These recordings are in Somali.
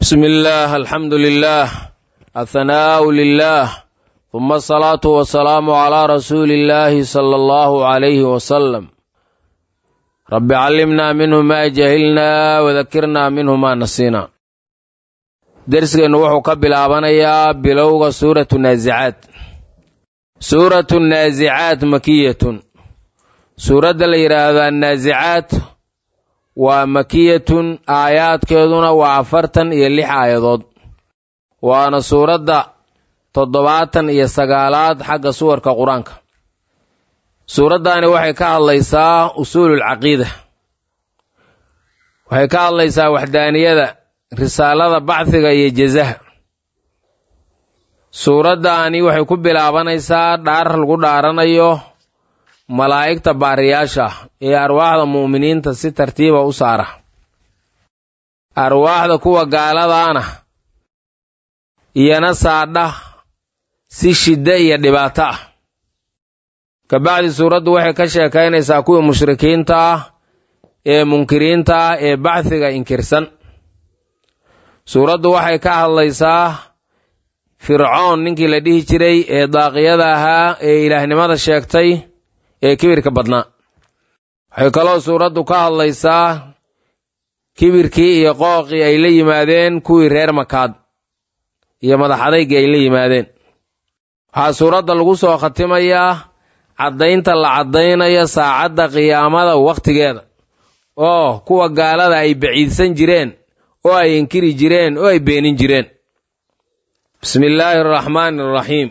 بسم الله الحمد لله الثناء لله ثم الصلاة والسلام على رسول الله صلى الله عليه وسلم رب علمنا منه ما جهلنا وذكرنا منه ما نسينا درسgeenu wuxuu ka bilaabanayaa bilowga suuratu naasicaad suuratu naasicaad makiyatun suuradda la yidhaahdo annaasicaad waa makiyatun aayaadkeeduna waa afartan iyo lix aayadood waana suuradda toddobaatan iyo sagaalaad xagga suwarka qur-aanka suuraddaani waxay ka hadlaysaa usuululcaqiida waxay ka hadlaysaa waxdaaniyada risaalada bacdiga iyo jezaha suuraddaani waxay ku bilaabanaysaa dhaar lagu dhaaranayo malaa'igta baariyaasha ee arwaaxda mu'miniinta si tartiiba u saara arwaaxda kuwa gaaladaana iyana saadha si shiddo iyo dhibaato ah kabacdi suuraddu waxay ka sheekaynaysaa kuwii mushrikiinta ah ee munkiriinta ah ee bacdiga inkirsan suuraddu waxay ka hadlaysaa fircoon ninkii la dhihi jiray ee daaqiyada ahaa ee ilaahnimada sheegtay ee kibirka badnaa waxay kaloo suuraddu ka hadlaysaa kibirkii iyo qooqii ay la yimaadeen kuwii reer makaad iyo madaxadaygii ay la yimaadeen waxaa suuradda lagu soo khatimayaa caddaynta la caddaynayo saacadda qiyaamada wakhtigeeda oo kuwa gaalada ay baciidsan jireen oo ay inkiri jireen oo ay beenin jireen bismi illaahi araxmaani araxiim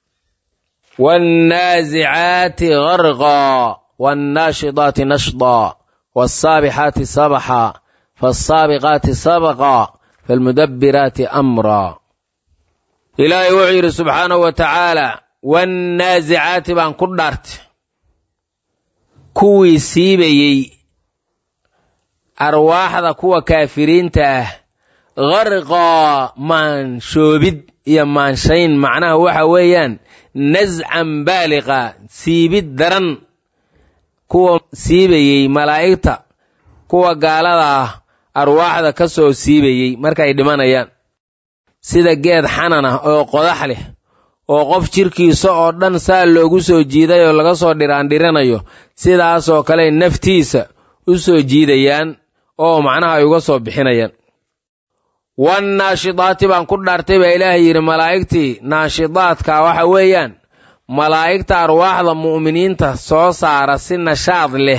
waannaasicaati garqaa waannaashidaati nashdaa waassaabixaati sabaxa faasaabiqaati sabaqa faalmudabbiraati amraa ilaahay wuxuu yidhi subxaanahu wa tacaala waannaasicaati baan ku dhaartay kuwii siibayey arwaaxda kuwa kaafiriinta ah garqaa maanshoobid iyo maanshayn macnaha waxa weeyaan nascan baaliqa siibid daran kuwa siibayey malaa'igta kuwa gaalada ah arwaaxda ka soo siibayey markaay dhimanayaan sida geed xanan ah oo qodax leh oo qof jirkiisa oo dhan saa loogu soo jiiday oo laga soo dhiraandhiranayo sidaasoo kale naftiisa u soo jiidayaan oo macnaha ay uga soo bixinayaan wannaashidaati baan ku dhaartay baa ilaahay yidhi malaa'igtii naashidaadka waxa weeyaan malaa'igta arwaaxda mu'miniinta soo saara si nashaad leh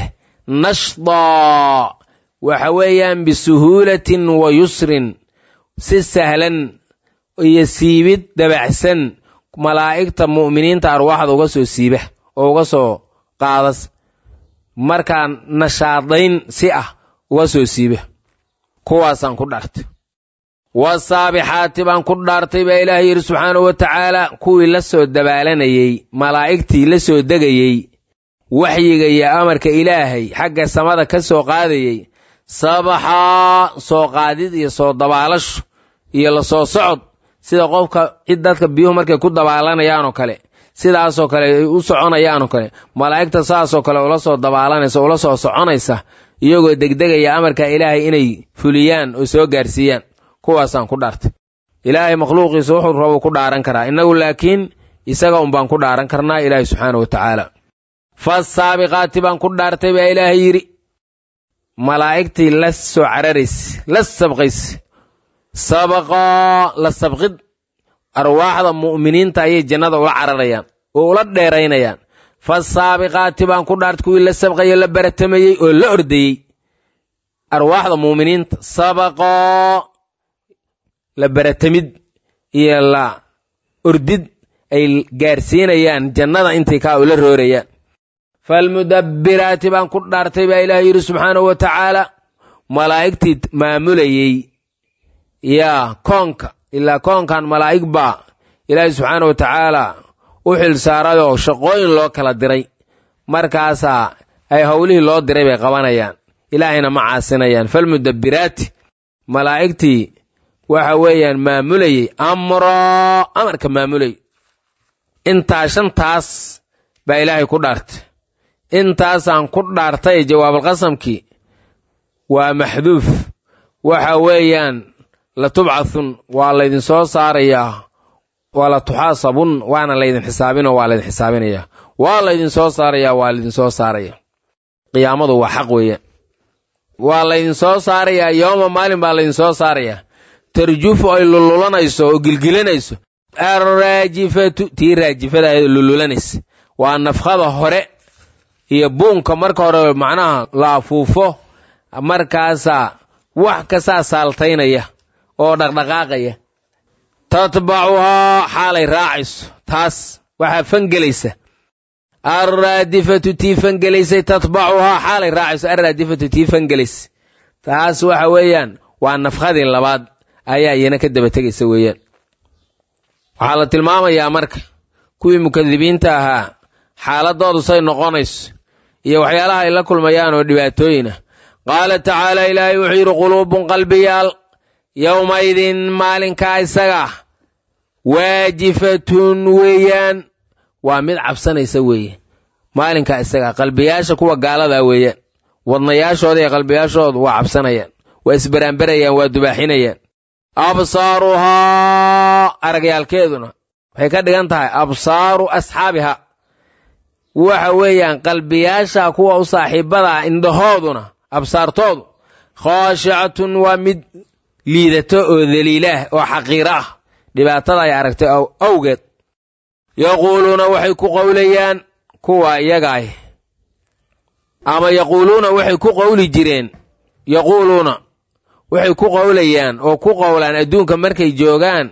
nashdaa waxa weeyaan bisuhuulatin wa yusrin si sahlan iyo siibid dabacsan malaa'igta mu'miniinta arwaaxda uga soo siiba oo uga soo qaadas markaa nashaadayn si ah uga soo siiba kuwaasaan ku dhaartay wasaabixaati baan ku dhaartay baa ilaahay yidhi subxaanahu wa tacaala kuwii la soo dabaalanayey malaa'igtii la soo degayey waxyiga iyo amarka ilaahay xagga samada ka soo qaadayey sabaxaa soo qaadid iyo soo dabaalasho iyo la soo socod sida qofka cid dadka biyuhu markay ku dabaalanayaanoo kale sidaasoo kale ay u soconayaanoo kale malaa'igta saasoo kale ula soo dabaalanaysa ula soo soconaysa iyagoo degdegaya amarka ilaahay inay fuliyaan oo soo gaarsiiyaan kuwaasaan ku dhaartay ilaahay makhluuqiisa wuxuu rabo ku dhaaran karaa innagu laakiin isaga unbaan ku dhaaran karnaa ilaahay subxaana wa tacaala fasaabiqaati baan ku dhaartay baa ilaahay yidhi malaa'igtii la soo cararayse la sabqayse sabaqaa la sabqid arwaaxda mu'miniinta ayay jannada ula cararayaan oo ula dheeraynayaan fasaabiqaati baan ku dhaartay kuwii la sabqayo la baratamayey oo la ordayey arwaaxda mu'miniinta sabaqoo la baratamid iyo la ordid ay gaarsiinayaan jannada intay kaa ula roorayaan faalmudabbiraati baan ku dhaartay baa ilaahay yidhi subxaanahu wa tacaala malaa'igtii maamulayey yaa koonka ilaa koonkan malaa'ig baa ilaahay subxaana wa tacaala u xil saarayoo shaqooyin loo kala diray markaasaa ay howlihii loo diray bay qabanayaan ilaahayna ma caasinayaan falmudabbiraati malaa'igtii waxa weeyaan maamulayey amroo amarka maamulayy intaa shantaas baa ilaahay ku dhaartay intaasaan ku dhaartay jawaabulqasamkii waa maxduuf waxa weeyaan la tubcathun waa laydinsoo saarayaa waa la tuxaasabun waana laydin xisaabinoo waa laydin xisaabinayaa waa laydinsoo saarayaa waa laydinsoo saaraya qiyaamadu waa xaq weeyaan waa laydinsoo saarayaa yooma maalin baa laydinsoo saarayaa tarjufu ay lululanayso oo gilgilanayso arraajifatu tii raajifada ahayd lululanaysa waa nafkhada hore iyo buunka marka hore macnaha la afuufo markaasaa wax kastaa saaltaynaya oo dhaqdhaqaaqaya tatbacuhaa xaalay raacayso taas waxaa fangelaysa alraadifatu tii fangelaysay tatbacuhaa xaalay raacayso alraadifatu tii fangelaysa taas waxa weeyaan waa nafkhadii labaad ayaa iyana ka daba tegaysa weeyaan waxaa la tilmaamayaa marka kuwii mukadibiinta ahaa xaaladoodu say noqonayso iyo waxyaalaha ay la kulmayaan oo dhibaatooyin ah qaala tacaala ilaahay wuxuu yidhi quluubun qalbiyaal yowmaydin maalinkaa isaga ah waajifatun weeyaan waa mid cabsanaysa weeye maalinkaa isaga ah qalbiyaasha kuwa gaaladaa weeyaan wadnayaashooda iyo qalbiyaashoodu waa cabsanayaan waa isbaraanbarayaan waa dubaaxinayaan absaaruhaa aragyaalkeeduna waxay ka dhigan tahay absaaru asxaabiha waxa weeyaan qalbiyaasha kuwa u saaxiibada ah indhahooduna absaartoodu khaashicatun waa mid liidato oo daliilaah oo xaqiiro ah dhibaatada ay aragtay awgeed yaquuluuna waxay ku qowlayaan kuwa iyagaah ama yaquuluuna waxay ku qowli jireen yaquuluuna waxay ku qowlayaan oo ku qowlaan adduunka markay joogaan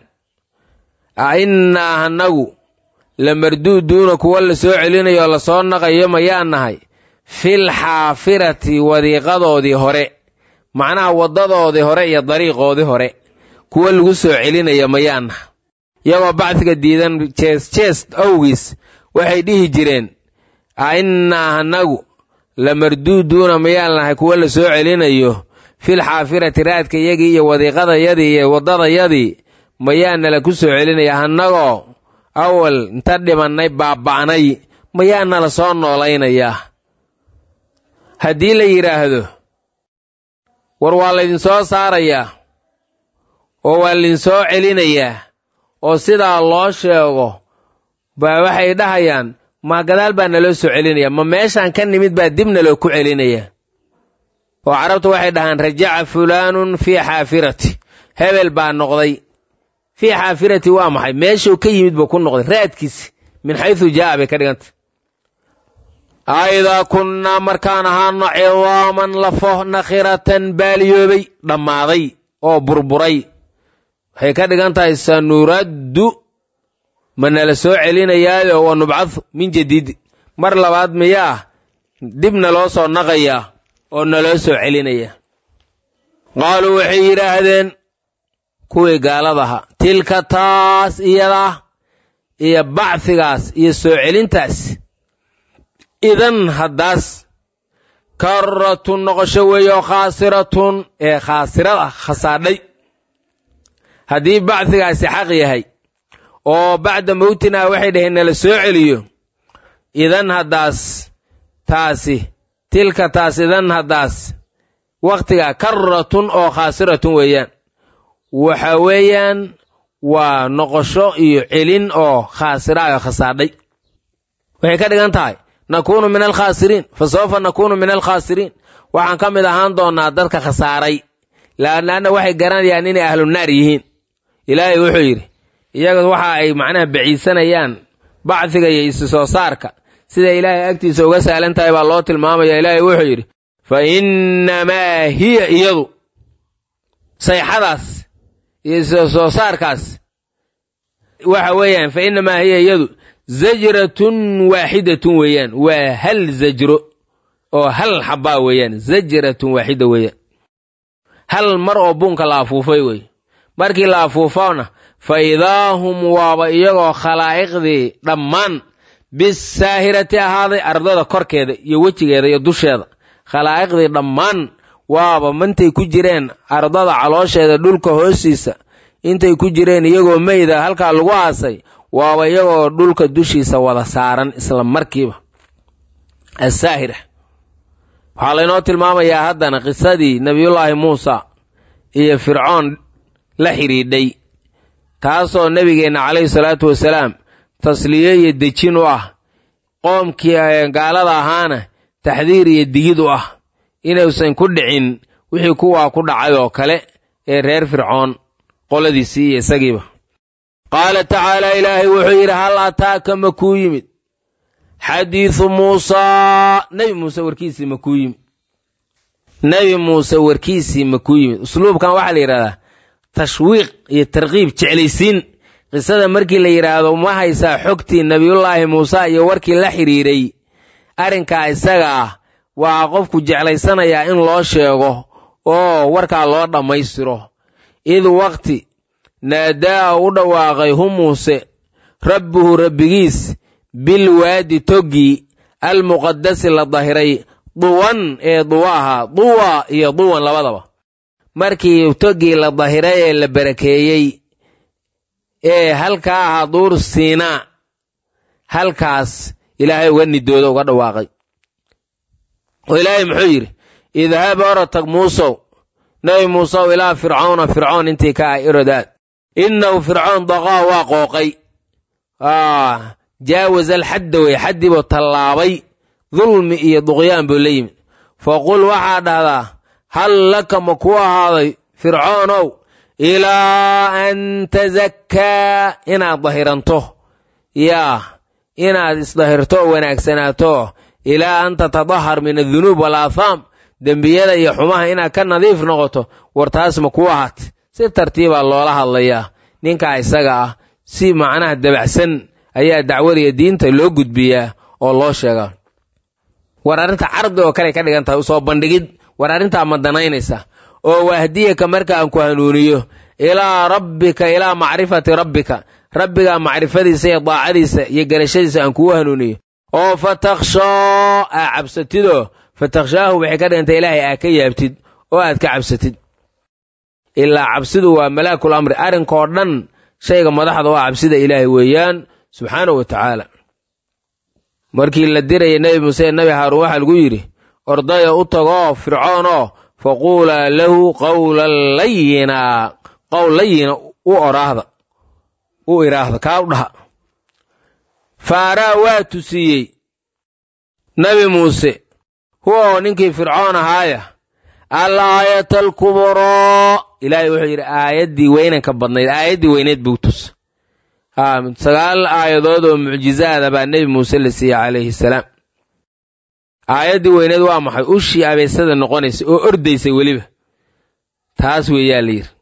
a innaa annagu la marduuduuna kuwa la soo celinayo oo lasoo naqayo mayaa nahay fil xaafirati wadiiqadoodii hore macnaha waddadoodii hore iyo dariiqoodii hore kuwa lagu soo celinaya mayaa nahay iyagoo bacdiga diidan jees jees awgiis waxay dhihi jireen a innaa annagu la marduuduuna mayaan nahay kuwa la soo celinayo fil xaafirati raadka yagii iyo wadiiqadayadii iyo waddadayadii mayaanala ku soo celinaya annagoo awal inta dhimannay baaba'nay mayaanala soo noolaynayaa haddii la yidhaahdo war waa laydinsoo saarayaa oo waa laydinsoo celinayaa oo sidaa loo sheego baa waxay dhahayaan ma gadaal baa naloo soo celinaya ma meeshaan ka nimid baa dib naloo ku celinaya oo carabtu waxay dhahaan rajaca fulaanun fii xaafirati hebel baa noqday fii xaafirati waa maxay meeshuu ka yimid buu ku noqday raadkiisi min xaysu jaa'a bay ka dhiganta aidaa kunnaa markaan ahaano cidaaman lafo nakhiratan baaliyoobay dhammaaday oo burburay waxay ka dhigan tahay sanuraddu ma nala soo celinayaayo wa nubcadu min jadiid mar labaad miyaa dib naloo soo naqayaa oo naloo soo celinaya qaaluu waxay yidhaahdeen kuwii gaaladaha tilka taas iyadaa iyo bacfigaas iyo soo celintaas idan haddaas karratun noqosho weeye oo khaasiratun ee khaasirad ah khasaadhay haddii bacfigaasi xaq yahay oo bacda mowtinaa waxay dhaheen nala soo celiyo idan haddaas taasi tilka taas idan haddaas wakhtigaa karratun oo khaasiratun weeyaan waxa weeyaan waa noqosho iyo celin oo khaasira oo khasaadhay waxay ka dhigan tahay nakuunu min alkhaasiriin fa sawfa nakuunu min alkhaasiriin waxaan ka mid ahaan doonnaa dadka khasaaray laanna waxay garanayaan inay ahlunaar yihiin ilaahay wuxuu yidhi iyaga waxa ay macnaha baciisanayaan bacdiga iyo isu soo saarka sida ilaahay agtiisa uga sahlan tahay baa loo tilmaamaya ilaahay wuxuu yidhi fa innamaa hiya iyadu sayxadaas iyo isu soo saarkaas waxa weeyaan fa innamaa hiya iyadu zajratun waaxidatun weeyaan waa hal zajro oo hal xabbaa weeyaan zajratun waaxida weeyaan hal mar oo buunka la afuufay weeye markii la afuufona fa idaa hum waaba iyagoo khalaa'iqdii dhammaan bisaahirati ahaaday ardada korkeeda iyo wejigeeda iyo dusheeda khalaa'iqdii dhammaan waaba mantay ku jireen ardada caloosheeda dhulka hoostiisa intay ku jireen iyagoo meyda halkaa lagu aasay waaba iyagoo dhulka dushiisa wada saaran isla markiiba asaahira waxaa laynoo tilmaamayaa haddana qisadii nebiyullaahi muusa iyo fircoon la xidhiidhay taasoo nebigeenna calayhi salaatu wasalaam tasliye iyo dejin u ah qoomkii gaalada ahaana taxdiir iyo digid u ah inuusan ku dhicin wixii kuwaa ku dhacay oo kale ee reer fircoon qoladiisii iyo isagiiba qaala tacaala ilaahay wuxuu yidhi hal ataaka ma kuu yimid xadiidu muusaa nebi muuse warkiisii ma kuu yimid nebi muuse warkiisii ma kuu yimid usluubkan waxaa la yidhahdaa tashwiiq iyo tarkiib jeclaysiin qisada markii la yidhaahdo ma haysaa xogtii nebiyullaahi muuse iyo warkii la xidhiiray arrinkaa isaga ah waa qofku jeclaysanayaa in loo sheego oo warkaa loo dhammaystiro id waqti naadaa u dhawaaqay hu muuse rabbuhu rabbigiis bilwaadi toggii almuqadasi la dahiray duwan ee duwa ahaa duwa iyo duwan labadaba markii toggii la dahiray ee la barakeeyey ee halkaa ahaa duur siinaa halkaas ilaahay uga nidooda uga dhawaaqay oo ilaahay muxuu yidhi idhab orotag muusow nebi muusow ilaa fircawna fircoon intii ka ah irodaad innahu fircoon daqaa waa qooqay jaawaza alxadda wey xaddiibuu tallaabay dulmi iyo duqyaan buu la yimid faqul waxaa dhahdaa hal laka ma ku ahaaday fircoonow ilaa an tazakkaa inaad dahiranto yaa inaad isdahirto oo wanaagsanaato ilaa an tatadahar min adunuub walaahaam dembiyada iyo xumaha inaad ka nadiif noqoto war taas ma ku ahaat si tartiibaa loola hadlayaa ninkaa isaga ah si macnaha dabacsan ayaa dacwadiya diinta loo gudbiyaa oo loo sheegaa war arrinta cardi oo kale ka dhigan tahay usoo bandhigid war arrintaa ma danaynaysa oo wahdiyaka markaan ku hanuuniyo ilaa rabbika ilaa macrifati rabbika rabbigaa macrifadiisa iyo daacadiisa iyo garashadiisa aan kugu hanuuniyo oo fatakhshaa aa cabsatidoo fatakhshaahu waxay ka dhigantay ilaahay aa ka yaabtid oo aad ka cabsatid ilaa cabsidu waa malaakul amri arrinkoo dhan shayga madaxda oo cabsida ilaahay weeyaan subxaanahu wa tacaala markii la diraya nebi muuse ee nebi haaruun waxaa lagu yidhi ordaya u tagoo fircoonoo faquulaa lahu qawlan layina qowl layina u oraahda u iraahda kaa u dhaha faaraa waa tusiiyey nebi muuse huwa oo ninkii fircoon ahaaya al aayata alkubroo ilaahay wuxuu yidhi aayaddii weynanka badnayd aayaddii weyneed buu tus sagaal aayadood oo mucjizaada baa nebi muuse la siiyey calayhi salaam aayaddii weyneed waa maxay ushii abeysada noqonaysa oo ordaysay weliba taas weeyaa la yidhi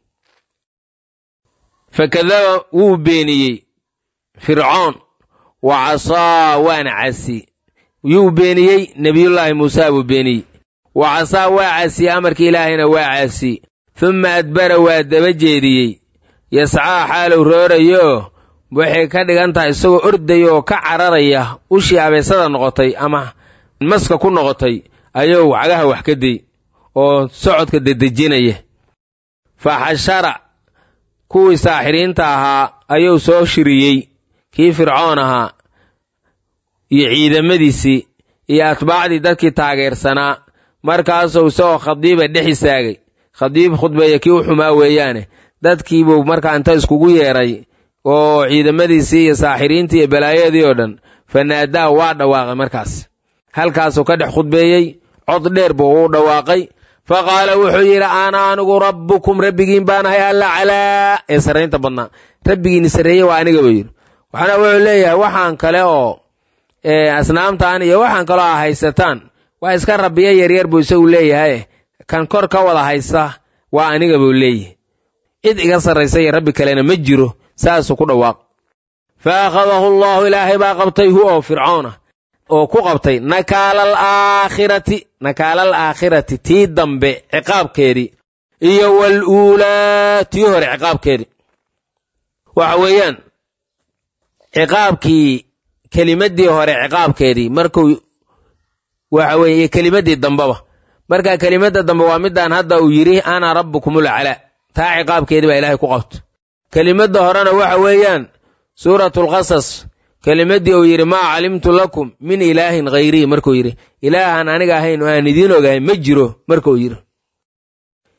fakadaba wuu beeniyey fircoon wa casaa waana casi yuu beeniyey nebiyullaahi muusa buu beeniyey wa casaa waa casiyey amarkii ilaahayna waa caasiyey humma adbara waa daba jeediyey yascaa xaalow roorayo waxay ka dhigan tahay isagoo ordaya oo ka cararaya ushii abeysada noqotay ama maska ku noqotay ayuu cagaha wax ka day oo socodka dedejinaya fa xashara kuwii saaxiriinta ahaa ayuu soo shiriyey kii fircoon ahaa iyo ciidamadiisii iyo atbaacdii dadkii taageersanaa markaasuu isagoo khadiiba dhex istaagay khadiib khudbeeya kii u xumaa weeyaane dadkiibuu markaa inta iskugu yeedhay oo ciidamadiisii iyo saaxiriintii iyo balaayadii oo dhan fanaadaa waa dhawaaqay markaas halkaasuu ka dhex khudbeeyey cod dheer buu u dhawaaqay fa qaala wuxuu yidhi ana anigu rabbukum rabbigiin baanahay alla calaa ee sarraynta badnaa rabbigiini sarreeye waa aniga buu yidhi waxaana wuxuu leeyahay waxaan kale oo asnaamtan iyo waxaan kaloo a haysataan waa iska rabbiya yaryar buu isagu leeyahay kan kor ka wada haysta waa aniga buu leeyahay cid iga sarraysa iyo rabbi kalena ma jiro saasuu ku dhawaaq fa akhadahu allaahu ilaahay baa qabtay hu oo fircoona oo ku qabtay nakaalal aakhirati nakaalal aakhirati tii dambe ciqaabkeedii iyo wal uulaa tii hore ciqaabkeedii waxa weeyaan ciqaabkii kelimaddii hore ciqaabkeedii markuu waxa weeye iyo kelimaddii dambeba marka kelimadda dambe waa midaan hadda uu yidhi ana rabbukumul calaa taa ciqaabkeedii baa ilaahay ku qabto kelimadda horena waxa weeyaan suuratulqasas kelimaddii uu yidhi maa calimtu lakum min ilaahin khayrii markuu yidhi ilaahan aniga ahayn oo aan idiin ogahay ma jiro markuu yidhi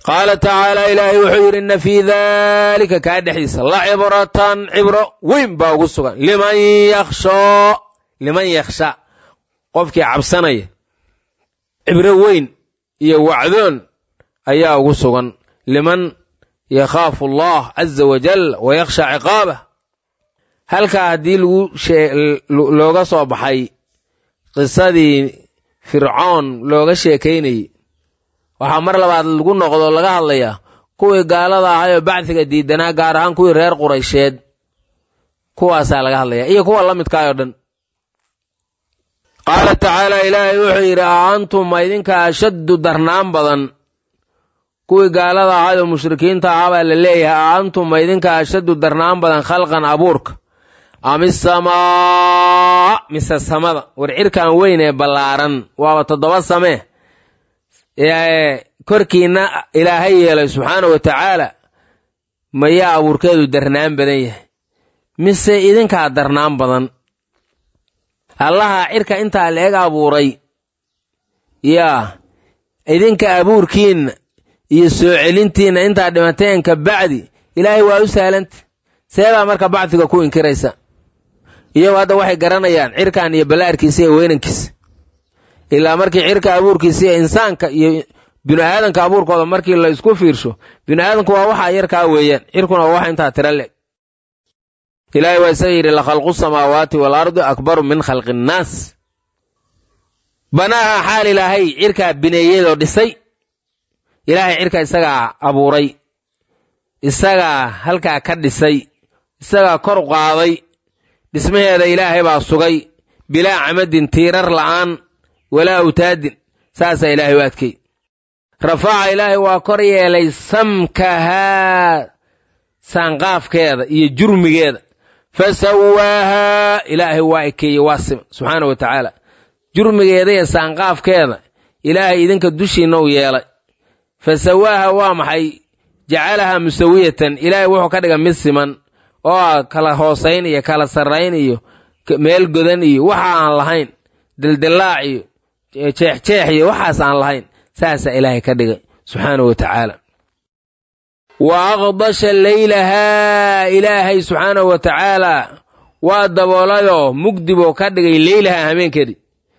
qaala tacaala ilaahay wuxuu yidhi inna fii daalika kaa dhexdiisa la cibratan cibro weyn baa ugu sugan liman yakhshoo liman yakhsha qofkii cabsanaya cibro weyn iyo wacdoon ayaa ugu sugan liman yakhaafu allah caza wajal wa yakhsha ciqaabah halkaa haddii lagu looga soo baxay qisadii fircoon looga sheekaynayey waxaa mar labaad lagu noqdo laga hadlayaa kuwii gaalada ahayoo bacdiga diidanaa gaar ahaan kuwii reer quraysheed kuwaasaa laga hadlaya iyo kuwa la midkaayoo dhan qaala tacaala ilaahay wuxuu yidhi a antum ma idinka ashaddu darnaan badan kuwii gaalada ahayoo mushrikiinta ahaa baa la leeyahay a antum ma idinka ashaddu darnaan badan khalqan abuurka am isamaa mise samada war cirkan weyn ee ballaaran waaba toddoba samee ee korkiinna ilaahay yeelay subxaana wa tacaala mayaa abuurkeedu darnaan badan yahay mise idinkaa darnaan badan allaha cirka intaa la-eg abuuray yaa idinka abuurkiinna iyo soo celintiinna intaa dhimateen ka bacdi ilaahay waa u sahlanta seebaa marka bacdiga ku inkiraysa iyagu hadda waxay garanayaan cirkan iyo ballaarkiisa iyo weynankiisa ilaa markii cirka abuurkiisa iyo insaanka iyo binu aadanka abuurkooda markii la isku fiirsho binu aadanku waa waxaa yarkaa weeyaan cirkuna waa waxa intaa tira le ilaahay waa isaga yidhi lakhalqu samaawaati waalardi akbaru min khalqi innaas banaaha xaal ilaahay cirkaa bineeyadoo dhisay ilaahay cirka isagaa abuuray isagaa halkaa ka dhisay isagaa kor qaaday dhismaheeda ilaahay baa sugay bilaa camadin tiirar la'aan walaa awtaadin saasaa ilaahay u adkay rafaca ilaahay waa kor yeelay samkahaa saanqaafkeeda iyo jurmigeeda fa sawaahaa ilaahay waa ekeeyey waa sima subxaana wa tacaala jurmigeeda iyo saanqaafkeeda ilaahay idinka dushiinna u yeelay fa sawaaha waa maxay jacalahaa musawiyatan ilaahay wuxuu ka dhigay mid siman oo ah kala hoosayn iyo kala sarrayn iyo meel godan iyo waxa aan lahayn dildillaac iyo jeexjeex iyo waxaas aan lahayn saasaa ilaahay ka dhigay subxaana wa tacaala wa aqdasha leylahaa ilaahay subxaanahu wa tacaala waa daboolayoo mugdi buu ka dhigay leylahaa hameenkeedii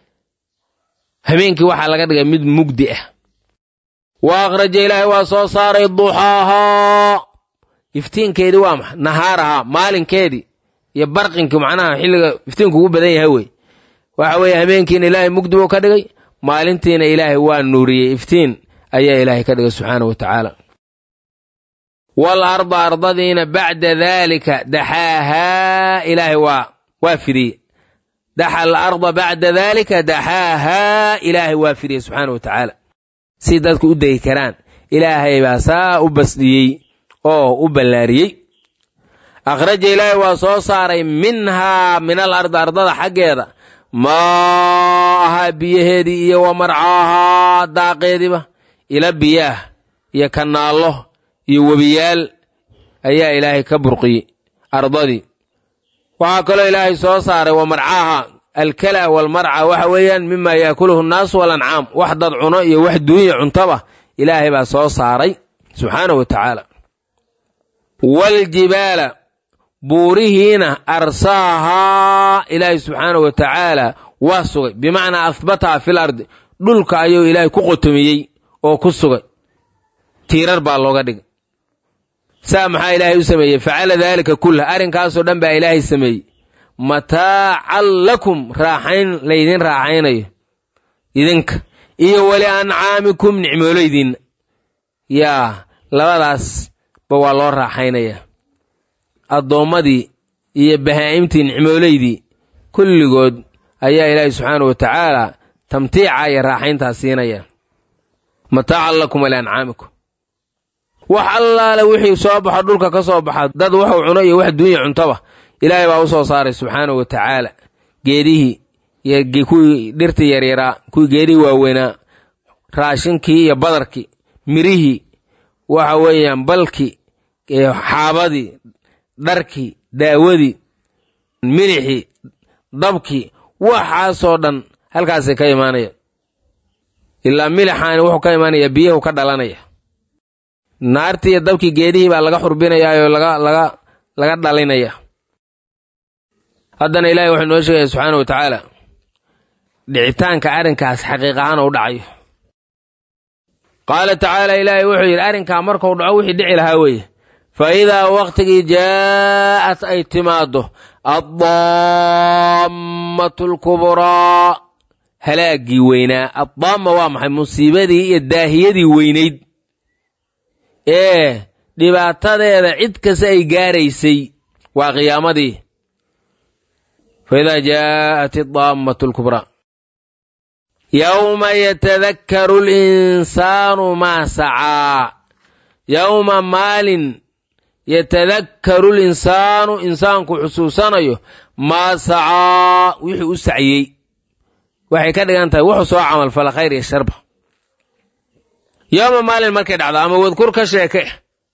hameenkii waxaa laga dhigay mid mugdi ah wa akhraja ilaahay waa soo saaray duxaahaa iftiinkeedii waa maxa nahaarahaa maalinkeedii iyo barqinkii macnaha xilliga iftiinku ugu badan yahay wey waxa weeye hameenkiina ilaahay mugdi buu ka dhigay maalintiina ilaahay waa nuuriyey iftiin ayaa ilaahay ka dhigay subxaana wa tacaala wal arda ardadiina bacda daalika daxaahaa ilaahay waa waa fidiyey daxa al arda bacda daalika daxaahaa ilaahay waa fidiyey subxaana wa tacaala si dadku u degi karaan ilaahay baa saa u basdhiyey oo u ballaariyey akhraja ilaahay waa soo saaray minhaa min al ardi ardada xaggeeda maahaa biyaheedii iyo wa marcaahaa daaqeediiba ila biyaah iyo kanaallo iyo webiyaal ayaa ilaahay ka burqiyey ardadii waxaa kaloo ilaahay soo saaray wa marcaaha alkala walmarca waxa weeyaan mima yaakuluhu nnaasu walancaam wax dad cuno iyo wax duunya cuntaba ilaahay baa soo saaray subxaana wa tacaala waljibaala buurihiina arsaahaa ilaahay subxaana wa tacaala waa sugay bimacnaa ahbataha fil ardi dhulka ayuu ilaahay ku qotomiyey oo ku sugay tiirar baa looga dhigay saa maxaa ilaahay u sameeyey facala daalika kullah arrinkaasoo dhan baa ilaahay sameeyey mataacan lakum raaxayn laydin raaxaynayo idinka iyo wali ancaamikum nicmooleydiinna yaa labadaasba waa loo raaxaynayaa addoommadii iyo bahaa'imtii nicmooleydii kulligood ayaa ilaahay subxaana wa tacaala tamtiica iyo raaxayntaa siinaya mataacan lakum waliancaamikum wax allaale wixii soo baxo dhulka ka soo baxa dad wuxuu cuno iyo wax duunya cuntoba ilaahay baa u soo saaray subxaana wa tacaala geedihii iyo kuwii dhirtii yaryaraa kuwii geedihii waaweynaa raashinkii iyo badarkii mirihii waxa weeyaan balkii xaabadii dharkii daawadii milixii dabkii waxaasoo dhan halkaasay ka imaanayaan ilaa milixaani wuxuu ka imaanaya biyahu ka dhalanaya naartii iyo dabkii geedihii baa laga xurbinayaayoo laga laga laga dhalinaya haddana ilaahay wuxuu noo sheegaya subxaana wa tacaala dhicitaanka arrinkaas xaqiiq ahaan u dhacayo qaala tacaala ilaahay wuxuu yidhi arrinkaa markuu dhaco wixii dhici lahaa weeye fa idaa waqtigii jaa'at ay timaaddo addaammatu alkubraa halaaggii weynaa addaamma waa maxay musiibadii iyo daahiyadii weynayd ee dhibaatadeeda cid kasta ay gaaraysay waa qiyaamadii fa idaa jaa'at addaammatu alkubraa yowma yatadakkaru linsaanu maa sacaa yowma maalin yatadakkaru linsaanu insaanku xusuusanayo maa sacaa wixii u saciyey waxay ka dhigan tahay wuxuu soo camalfala khayr iyo sharba yowma maalin markay dhacdo ama wadkur ka sheeke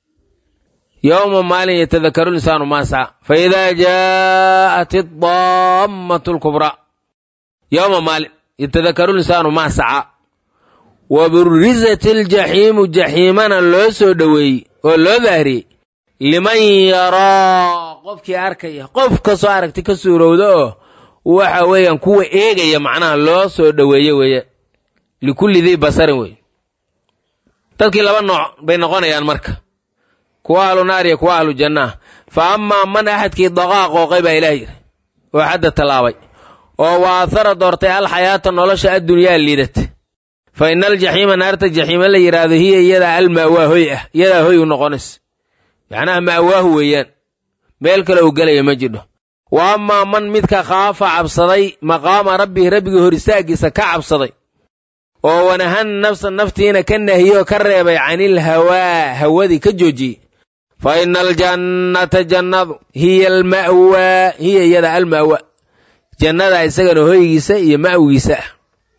yowma maalin yatadakkaru linsaanu maa sacaa fa idaa jaa'at addaammatu alkubraa yowma maalin yatadakaru linsaanu maa sacaa wa burizat iljaxiimu jaxiimana loo soo dhoweeyey oo loo dahriyey liman yaraa qofkii arkaya qof kastoo aragti ka suurowda oo waxa weeyaan kuwa eegaya macnaha loo soo dhoweeye weeye likulli dii basarin wey dadkii laba nooc bay noqonayaan marka kuwa ahlu naar iyo kuwa ahlu jannaah fa amaa man axadkii daqaa qooqay baa ilaah yidhi oo xadda tallaabay oo waathara doortay alxayaata nolosha addunyaa liidata fa ina aljaxiima naarta jaxiima la yidhaahdo hiya iyadaa almaawaa hoy ah iyadaa hoy u noqonaysa macnaha ma'waahu weeyaan meel kale uu gelaya ma jidho wa amaa man midka khaafa cabsaday maqaama rabbihi rabbigii hor istaaggiisa ka cabsaday oo wanahan nafsa naftiina ka nahiyoo ka reebay canil hawaa hawadii ka joojiyey fa ina aljannata jannadu hiya alma'waa hiya iyada alma'waa jannada isagana hoygiisa iyo ma'wigiisa ah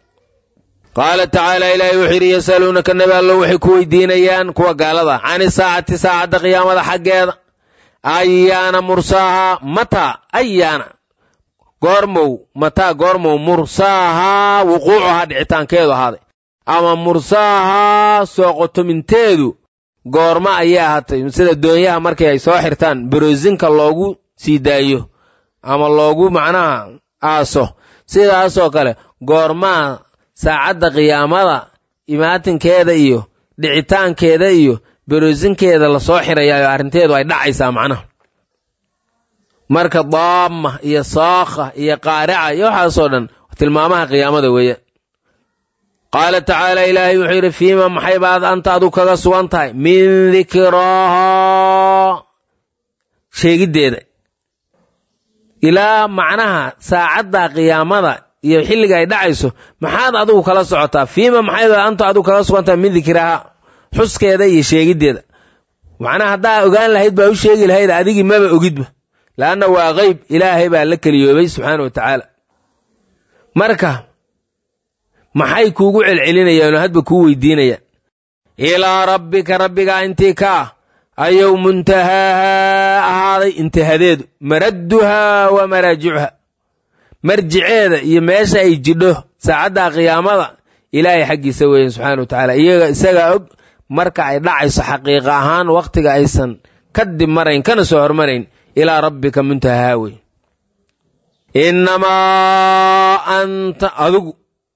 qaala tacaala ilaahay wuxuu yidhi yasaluunaka nabi allo waxay ku weydiinayaan kuwa gaalada cani saacati saacadda qiyaamada xaggeeda ayaana mursaahaa mataa ayaana goormow mataa goormow mursaahaa wuquucuhaa dhicitaankeedu ahaaday ama mursaahaa soo qotominteedu goorma ayay ahaatay sida doonyaha markay ay soo xirtaan baroosinka loogu sii daayo ama loogu macnaha aaso sidaasoo kale goormaa saacadda qiyaamada imaatinkeeda iyo dhicitaankeeda iyo beroosinkeeda lasoo xirayaa oo arrinteedu ay dhacaysaa macnaha marka daama iyo saakha iyo qaarica iyo waxaasoo dhan tilmaamaha qiyaamada weeyaan qaala tacaala ilaahay wuxuu yidhi fiima maxay baad anta adu kaga sugan tahay min dikraahaa sheegiddeeda ilaa macnaha saacadda qiyaamada iyo xilliga ay dhacayso maxaad adigu kala socotaa fiima maxay baad anta adigu kaga sugan tahay min dikraahaa xuskeeda iyo sheegiddeeda macnaha haddaa ogaan lahayd baa u sheegi lahayd adigii maba ogidba la'anna waa qeyb ilaahay baa la keliyoobay subxaana wa tacaala marka maxay kuugu celcelinayaan oo hadba kuu weydiinayaan ilaa rabbika rabbigaa intii ka ah ayuu muntahaahaa ahaaday intihadeedu maradduhaa wa maraajicuha marjiceeda iyo meesha ay jidho saacadda qiyaamada ilaahay xaggiisa weeyaan subxana wa tacaala iyaga isagaa og marka ay dhacayso xaqiiqa ahaan wakhtiga aysan kadib marayn kana soo hormarayn ilaa rabbika muntahahaa wey innamaa anta adigu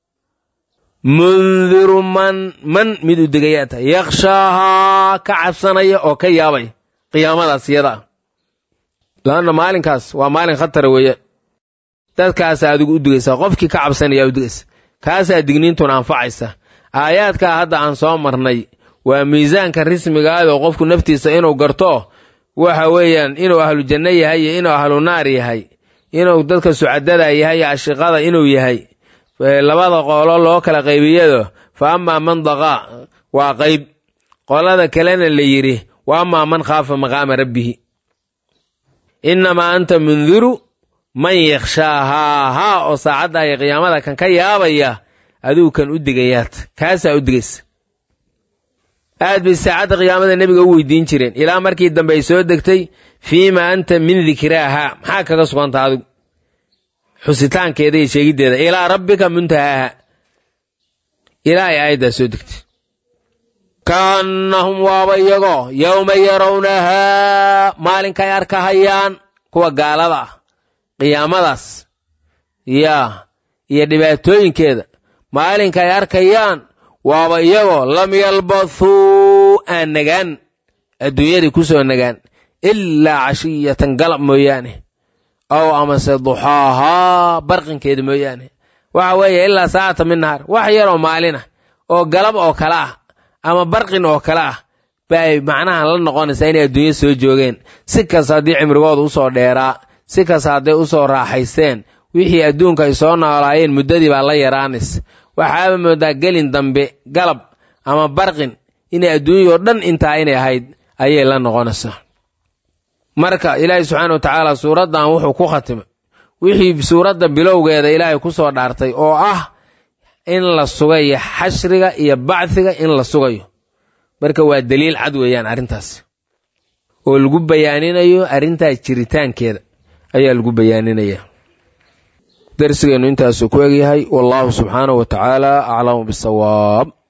mundiru man man mid u degayaa tahay yakshaahaa ka cabsanaya oo ka yaabaya qiyaamadaas iyada ah laanna maalinkaas waa maalin khatara weeye dadkaasaa adigu u digaysaa qofkii ka cabsanayaa u digaysa kaasaa digniintuna anfacaysa aayaadkaa hadda aan soo marnay waa miisaanka rismigaadoo qofku naftiisa inuu garto waxa weeyaan inuu ahlu janno yahay iyo inuu ahlu naar yahay inuu dadka sucadada yahay iyo ashiqada inuu yahay labada qolo loo kala qaybiyado fa amaa man daqaa waa qayb qolada kalena la yidhi wa amaa man khaafa maqaama rabbihi innamaa anta mundiru man yakhshaahaa haa oo saacadda iyo qiyaamada kan ka yaabaya adigu kan u digayaad kaasaa u digaysa aad bay saacadda qiyaamada nebiga u weydiin jireen ilaa markii dambe ay soo degtay fiima anta min dikraaha maxaa kaga suganta adigu xusitaankeeda iyo sheegiddeeda ilaa rabbika muntahaaha ilaa ay aayaddaa soo degtay kaannahum waaba iyagoo yowma yarawnahaa maalinkay arkahayaan kuwa gaalada ah qiyaamadaas yaa iyo dhibaatooyinkeeda maalinkay arkayaan waaba iyagoo lam yalbathuu aan nagaan adduunyadii ku soo nagaan ilaa cashiyatan galab mooyaane ow amase duxaahaa barqinkeeda mooyaane waxa weeye ilaa saacata min nahaar wax yaroo maalin ah oo galab oo kale ah ama barqin oo kale ah bay macnaha la noqonaysaa inay adduunya soo joogeen si kasta haddii cimrigooda usoo dheeraa si kasta hadday usoo raaxaysteen wixii adduunka ay soo noolaayeen muddadii baa la yaraanaysa waxaaba moodaa gelin dambe galab ama barqin inay adduunyao dhan intaa inay ahayd ayay la noqonaysaa marka ilaahay subxaana wa tacaala suuraddan wuxuu ku khatimay wixii suuradda bilowgeeda ilaahay ku soo dhaartay oo ah in la sugayo xashriga iyo bacdiga in la sugayo marka waa daliil cad weeyaan arrintaas oo lagu bayaaninayo arrintaas jiritaankeeda ayaa lagu bayaaninaya darsigeennu intaasuu ku egyahay wallaahu subxaanahu wa tacaala aclamu bisawaab